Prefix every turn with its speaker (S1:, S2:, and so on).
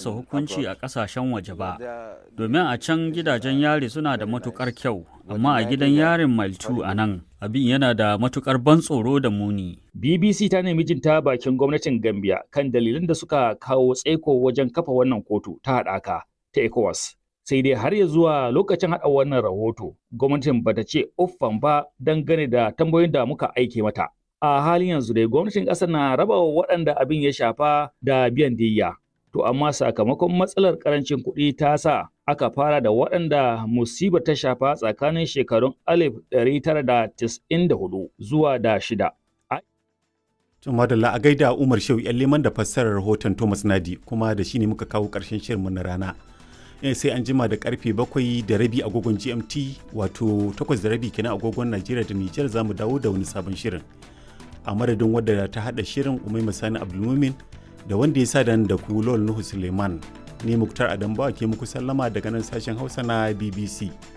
S1: masa hukunci a ƙasashen waje ba, domin a can gidajen yari suna da matukar kyau, amma a gidan yarin Maltu a nan abin yana da matukar ban tsoro da muni.
S2: BBC ta nemi jin ta bakin gwamnatin Gambia kan dalilan da suka kawo tsaiko wajen kafa wannan kotu ta haɗaka ta ECOWAS. Sai dai har ya zuwa lokacin haɗa wannan rahoto, gwamnatin bata ce uffan ba dangane da tambayoyin da muka aike mata. A halin yanzu dai gwamnatin ƙasar na raba wa waɗanda abin ya shafa da biyan diyya. To amma sakamakon matsalar ƙarancin kuɗi ta sa aka fara da waɗanda musibar ta shafa tsakanin shekarun 1994 zuwa da shida.
S3: Madalla a gaida Umar Shehu ‘yan liman da fassarar rahoton Thomas Nadi kuma da shi ne muka kawo ƙarshen shirinmu na rana. sai an jima da karfe bakwai da rabi agogon GMT wato takwas da rabi kenan agogon Najeriya da Nijar za mu dawo da wani sabon shirin. A madadin wadda ta haɗa shirin Umai Masani Abdulmumin da wanda ya sa da ku Lol Nuhu Suleiman. Ne Muktar Adambawa ke muku sallama daga nan sashen Hausa na BBC.